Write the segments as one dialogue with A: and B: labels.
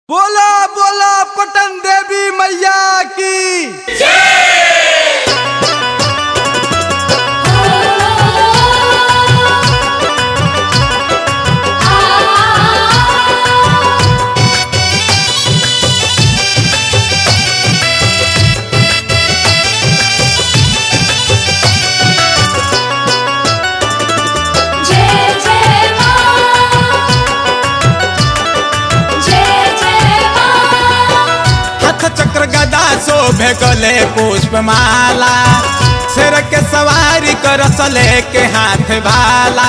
A: बोला बोला पटन देवी मैया की
B: जय जय मां जय जय मां
C: हाथ चक्र गदा शोभे गले पुष्प माला सिर के सवारी कर सले के हाथ भाला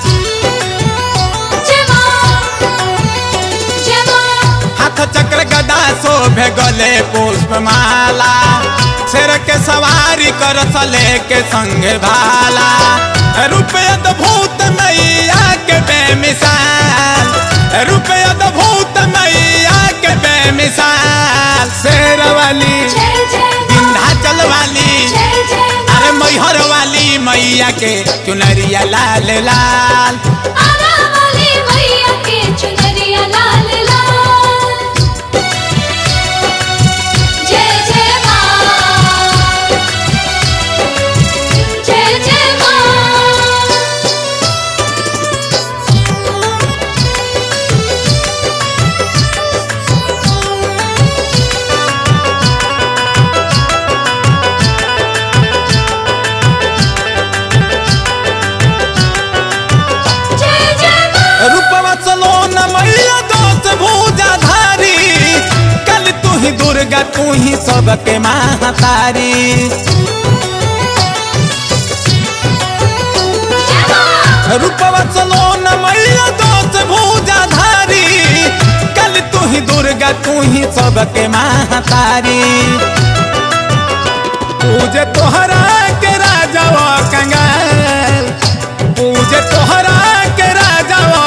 B: जय मां जय मां
C: हाथ चक्र गदा शोभे गले पुष्प माला सिर के सवारी कर सले के संग भाला रुपये भूत मैया के बेमिसाल रुपये भूत मैया के बेमिसाल शेर वाली
B: जय जय मां
C: विंध्याचल वाली
B: जय जय मां
C: अरे मैहर वाली मैया के चुनरिया लाल लाल
B: आना वाली मैया के चुनरिया लाल लाल जय जय मां जय जय मां जय जय मां
C: रूपवा चलो न मैया दोस्त भूजा धारी कल तू ही दुर्गा तू ही सबके महातारी
B: जय मां
C: रूपवा चलो न मैया दोस्त भूजा धारी कल तू ही दुर्गा तू ही सबके महातारी पूजे तोहरा के राजा वो कंगाल पूजे तोहरा के राजा वो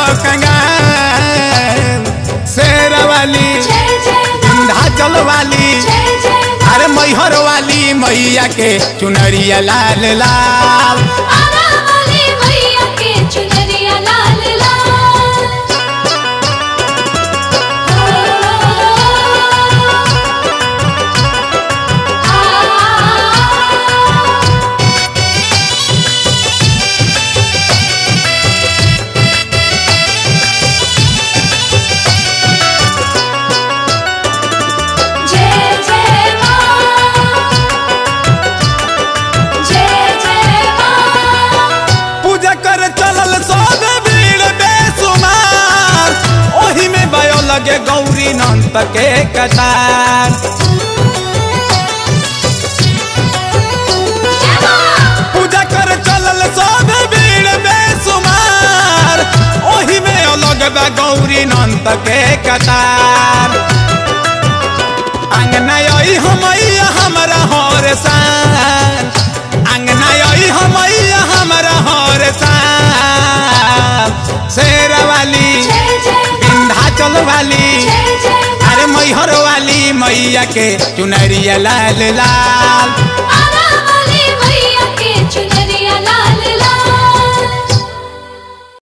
C: कंगाल शेर वाली
B: जय जय मां
C: विंध्याचल वाली
B: जय जय मां
C: अरे मैहर वाली मैया के चुनरिया लाल लाल
B: आना वाली मैया के चुनरिया लाल लाल जय जय मां जय जय मां
C: पूजा कर चलल सब भीड़ बेसुमार ओही में भयो लगे गौरी नंत के कतार
B: जय मां
C: पूजा कर चलल सब भीड़ बेसुमार ओही में अलग बा गौरी नंत के कतार अंगना यही हमैया हमरा हर साल अंगना यही हमैया हमरा हर साल शेर वाली
B: जय जय मां
C: विंध्याचल वाली
B: जय जय मां
C: अरे मैहर वाली मैया के चुनरिया लाल लाल
B: आना